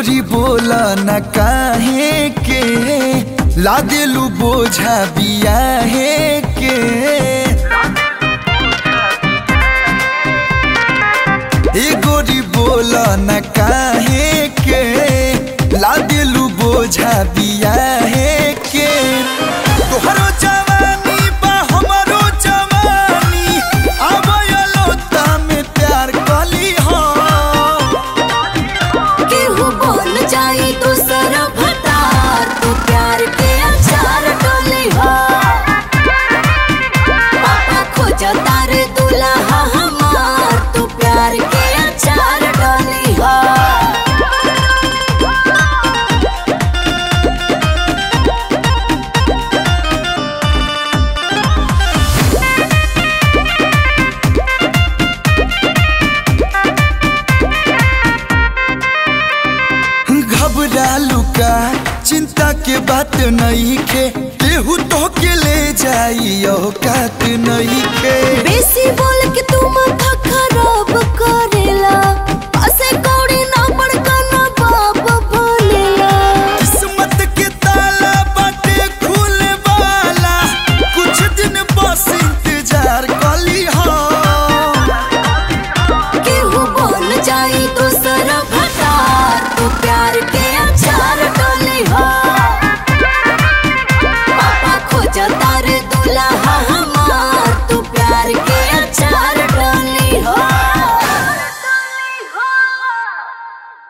गोरी बोला न काहे के ला दिलू बोझा बियाहे के ए गोरी बोला न काहे के ला दिलू बोझा बियाहे के तोहरो जवानी बा हमरो जवानी आबयलो में प्यार कली हो केहू बोल जाई दूसरा भतार तू प्यार के अचार डोली हो पापा खोज तारे दुल्हा हमार तू प्यार के अचार डोली हो घबरालू का चिंता के बात नहीं के केहू तो के ले जाई औकात नहीं के बेसी बोल के तू माथा खराब करेला पासे कौड़ी ना बड़का ना बाप भोलेला किस्मत के ताला बाटे खुले वाला कुछ दिन बस इंतजार कली हो केहू बोल जाई दूसरा भतार तू प्यार के अचार डोली हो पापा खोज तारे दुल्हा